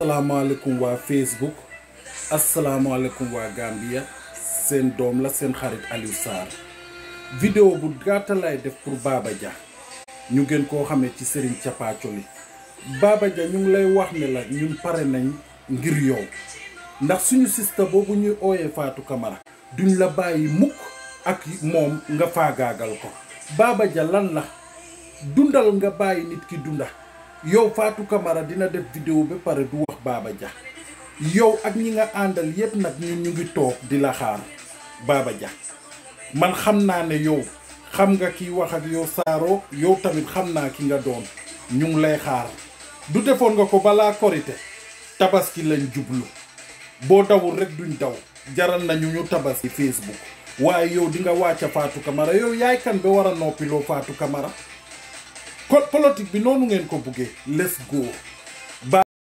asalaamaaleykum waa Facebook asalaamaaleykum waa Gambia seen doom la seen xarit Aliou Sarr vidéo bu gàtta lay def pour Baba Jah ñu gën koo xamee ci Serigne Thiapathioly Baba Jah ñu ngi lay wax ne la ñun pare nañ ngir yow ndax suñu sista boobu ñuy ooyee Fatou Camara duñ la bàyyi mukk ak moom nga faagaagal ko Baba Jah lan la dundal nga bàyyi nit ki dunda yow Fatou Camara dina def vidéo ba pare du wax Baba Jah yow ak ñi nga àndal yépp nag ñun ñu ngi toog di la xaar Baba Jah man xam naa ne yow xam nga kiy wax ak yow saaro yow tamit xam naa ki nga doon ñu ngi lay xaar du defoon nga ko balaa korite tabaski lañ jublu boo dawul rek duñ daw jaral nañu ñu tabaski Facebook waaye yow di nga wàcca Fatou Camara yow yaay kan ba war a noppiloo Fatou Camara ko politique bi noonu ngeen ko buggee let's go